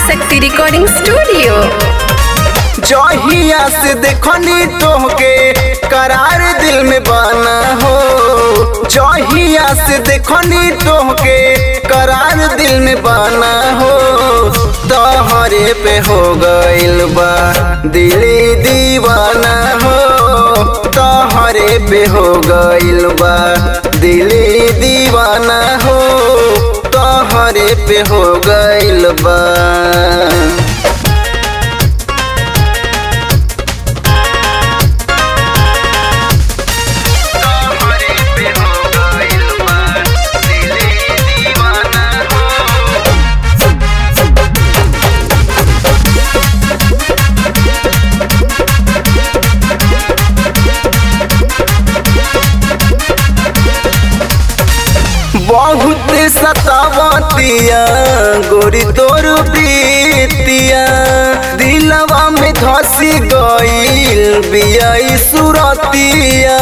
शक्ति recording studio जहिया से देखनी तोहके करार दिल में बना हो जहिया से देखनी तोहके करार दिल में बना हो तोहरे पे हो गइल बा दिली दीवाना हो तोहरे पे हो गइल बा दिली दीवाना हो तोहरे पे हो गइल बा तोहरे पे हो गइल बा दिली दीवाना हो बहुत सतावतिया गोरी तोर प्रीतिया दिलवा में धसी गईल बिया ई सुरतिया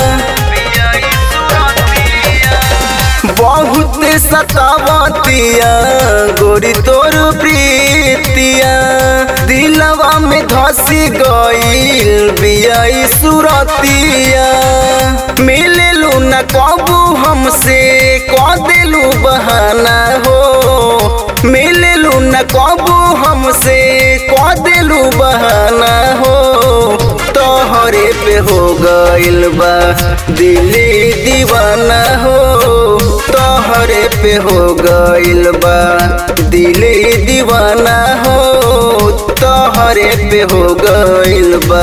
बहुत सतावतिया गोरी तोर प्रीतिया दिलवा में धसी गईल बिया ई सुरतिया मिललू न कबू हमसे कह दिलू बहाना हो मिललू न कबू हमसे कह दिलू बहाना हो तोहरे पे हो गइल बा दिली दीवाना हो तोहरे पे हो गइल बा दिली दीवाना हो तोहरे पे हो गइल बा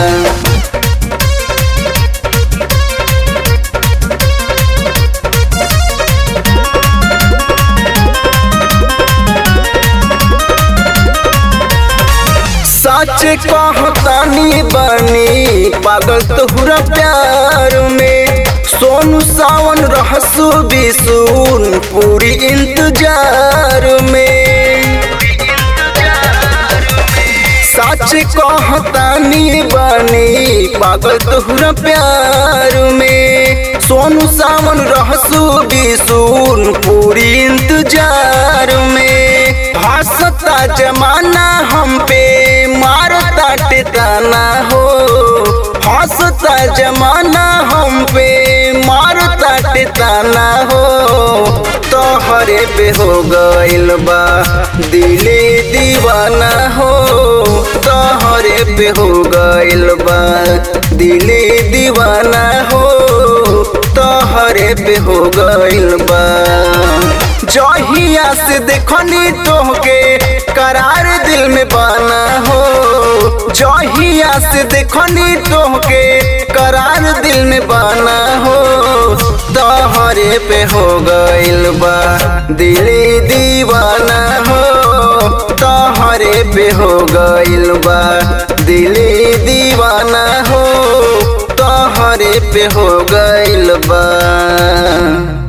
सच कहतानी बनी पागल तोहरा प्यार में सोनू सावन रहसु बिसुन पूरी इंतजार में सच कहतानी बनी पागल तोहरा प्यार में सोनू सावन रहसु बिसुन पूरी इंतजार में हंसता जमाना हम पे मारता टिकाना हो हंसता जमाना हम पे मारता टिकाना हो तोहरे पे हो गइल बा दिली दीवाना हो तोहरे पे हो गइल बा दिली दीवाना हो तोहरे पे हो गइल बा जहिया से देखनी तोहके करार दिल में बना हो जहिया से देखनी तोहके करार दिल में बना हो तोहरे पे हो गइल बा दिली दीवाना हो तोहरे पे हो गइल बा दिली दीवाना हो तोहरे पे हो गइल बा